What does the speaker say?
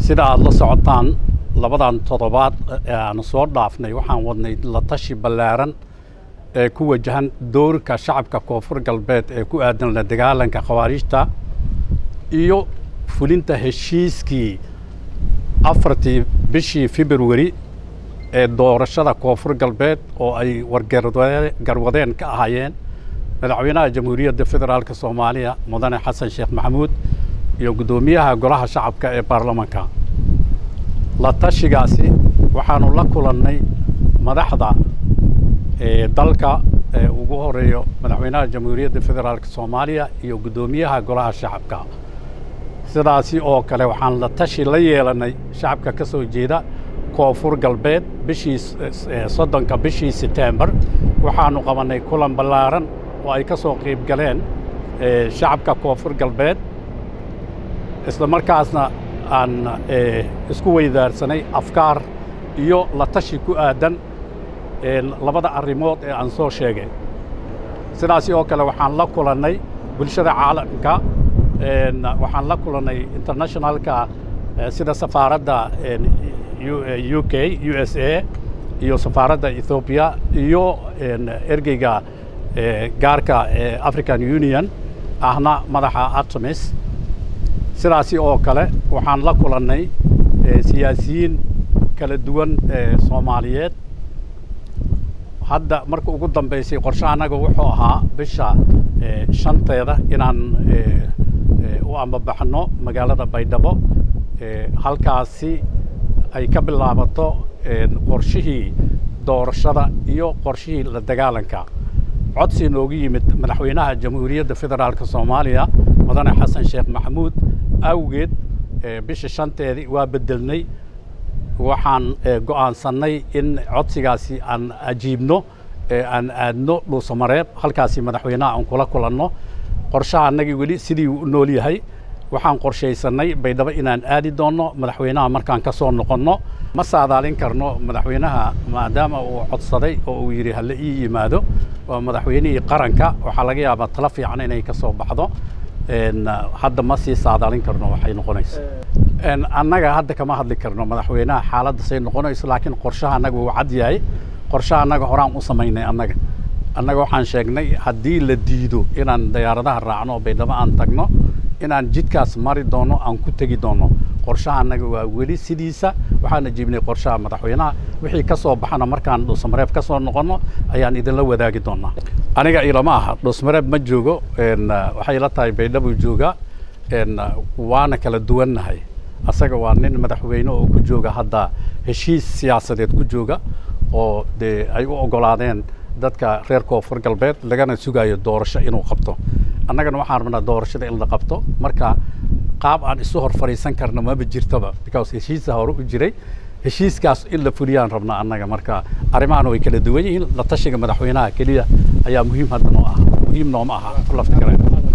sida aada la socotaan labadan toddobaad ee aanu soo dhaafnay waxaan wadnay la tashi ballaaran ee ku wajahan doorka shacabka koonfur galbeed ee ku aadan la dagaalanka khawaariijta iyo fulinta heshiiskii afartii bishii februari ee doorashada koonfur galbeed oo ay wargarwadeen ka ahaayeen madaxweynaha jamhuuriyadda federaalk soomaaliya mudane xasan sheekh maxamuud iyo guddoomiyaha golaha shacabka ee baarlamanka la tashigaasi waxaanu la kulannay madaxda dalka ee ugu horeeyo madaxweynaha jamhuuriyadda federaalk soomaaliya iyo guddoomiyaha golaha shacabka sidaasi oo kale waxaan la tashi la yeelannay shacabka ka soo jeeda koonfur galbeed bishii soddonka bishii setembar waxaanu qabannay kulan ballaaran oo ay ka soo qayb galeen shacabka koonfur galbeed isla markaasna aan isku weydaarsanay afkaar iyo la tashi ku aadan labada arrimood ee aan soo sheegay sidaasi oo kale waxaan la kulannay bulshada caalamka waxaan la kulannay internationalka sida safaaradda u k u s a iyo safaaradda ethoobiya iyo ergeyga gaarka ee african union ahna madaxa artemis sidaasi oo kale waxaan la kulannay siyaasiyiin kala duwan ee soomaaliyeed hadda marka ugu dambaysay qorshe annaga wuxuu ahaa bisha shanteeda inaan u ambabaxno magaalada baydhabo halkaasi ay ka bilaabato qorshihii doorashada iyo qorshihii la dagaalanka codsi noogu yimid madaxweynaha jamhuuriyadda federaalk soomaaliya mudane xasan sheekh maxamuud awgeed bisha shanteedii waa beddelnay waxaan go'aansannay in codsigaasi aan ajiibno aan aadno dhuusamareeb halkaasi madaxweynaha aan kula kulanno qorshaha annagii weli sidii u nool yahay waxaan qorshaysannay baydhabo inaan aadi doonno madaxweynaha markaan ka soo noqonno ma saadaalin karno madaxweynaha maadaama uu codsaday oo uu yidhi hala ii yimaado waa madaxweynihii qaranka waxaa laga yaabaa talo fiican inay ka soo baxdo hadda ma sii saadaalin karno waxay noqonaysa annaga hadda kama hadli karno madaxweynaha xaaladda say noqonayso laakiin qorshaha annaga wuu cad yahay qorshaha annaga horaan u samaynay annaga annaga waxaan sheegnay haddii la diido inaan dayaaradaha raacno oo baydhabo aan tagno inaan jidkaas mari doono aan ku tegi doono qorshaha annaga waa weli sidiisa waxaan ajiibnay qorshaha madaxweynaha wixii ka soo baxana markaan dhuusamareeb ka soo noqonno ayaan idinla wadaagi doonaa aniga ilama aha dhuusmareeb ma joogo waxay la tahay baydhabo jooga waana kala duwannahay asaga waa nin madaxweyne oo ku jooga hadda heshiis siyaasadeed ku jooga oo dee ay u oggolaadeen dadka reer koonfur galbeed lagana sugayo doorasho inuu qabto annagana waxaan rabnaa doorashada in la qabto marka qaab aan isu hor fadhiisan karno maba jirtaba because heshiisa hore u jiray heshiiskaas in la fuliyaan rabnaa annaga marka arrimahan way kala duwan yihiin la tashiga madaxweynaha keliya ayaa muhiim hadda noo ah muhiim nooma aha lafta kale